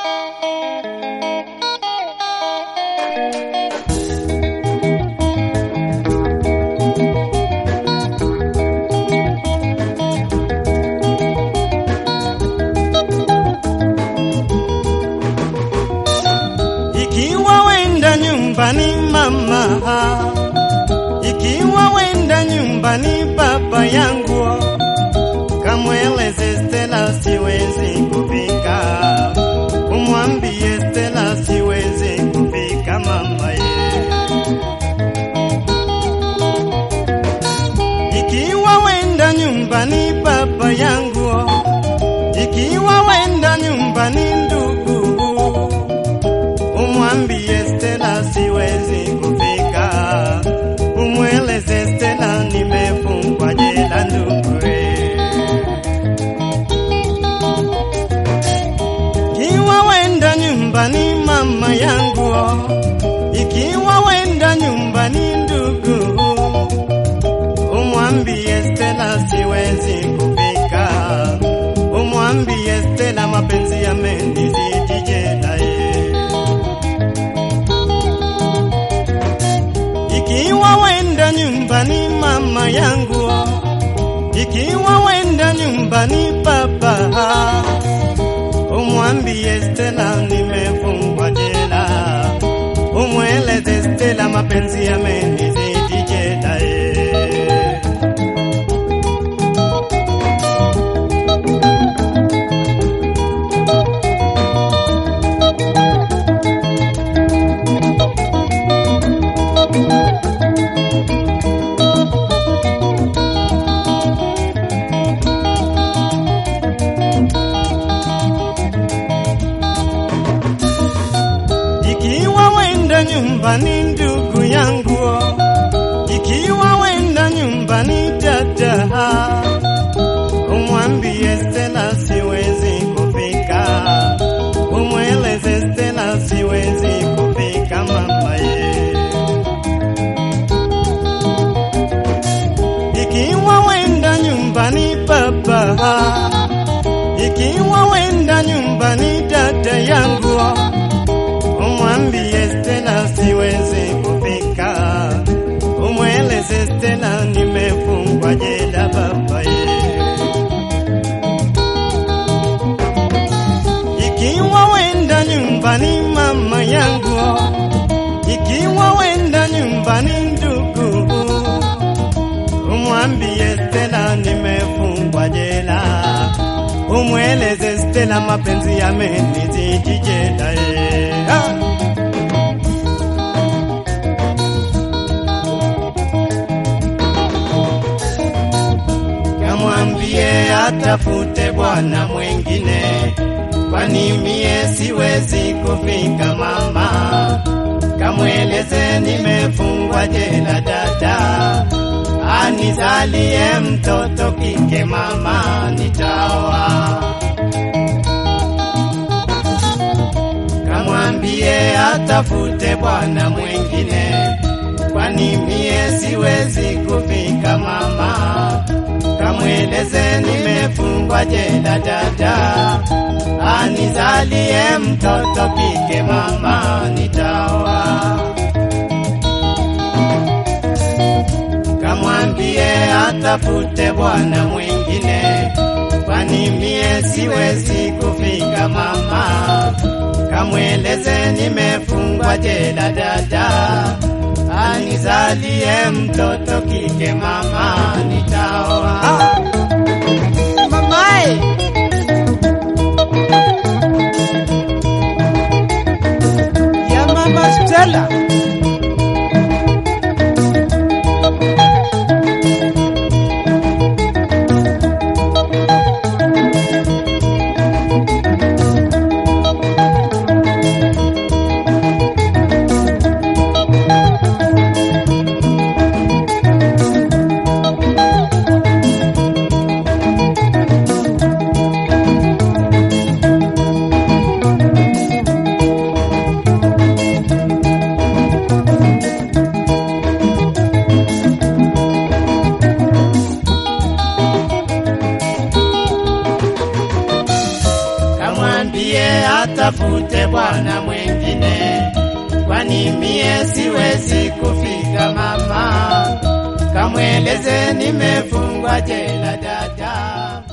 Ikiwa wenda nyumbani mama, ikiwa wenda nyumbani baba yangu, kamweleze Stella siwezi kupika, umwambie Stella siwezi kupika mama ye. Ikiwa wenda nyumbani baba yangu, ikiwa wenda nyumbani ndugu umwambie Stella siwezi kufika, umweleze Stella nimefungwa jela ndugue. Ikiwa wenda nyumbani mama yangu, ikiwa wenda nyumbani ndugu, umwambie Stella siwezi kufika, umwambie Stella mapenzi yamenizidi jela ye. Ikiwa wenda nyumbani mama yangu, ikiwa wenda nyumbani baba, umwambie Stella nimefungwa jela, umweleze Stella mapenzi yamenizidi jela ye. Ikiwa wenda nyumbani ndugu yangu, ikiwa wenda nyumbani dada, umwambie Stella siwezi kupika, umweleze Stella siwezi kupika mama ye. Ikiwa wenda nyumbani baba, ikiwa wenda nyumbani dada yangu umwambie Stella siwezi kupika, umweleze Stella nimefungwa jela baba ye. Ikiwa wenda nyumbani mama yangu, ikiwa wenda nyumbani ndugu, umwambie Stella nimefungwa jela, umweleze Stella mapenzi yamenizidi jela ye. Ah! Kamwambie atafute bwana mwengine, kwani mie siwezi kufika mama. Kamweleze nimefungwa jela dada, anizalie mtoto kike mama, nitaoa. Kamwambie atafute bwana mwengine, kwani mie siwezi kufika mama. Kamweleze nimefungwa jela dada, anizalie mtoto kike mama, nitaoa. Kamwambie atafute bwana mwingine, kwani mie siwezi kufika mama. Kamweleze nimefungwa jela dada, anizalie mtoto kike mama, nitaoa. Mamae, ya mama Stella. kamwambie atafute bwana mwengine, kwani mie siwezi kufika mama. Kamweleze nimefungwa jela dada.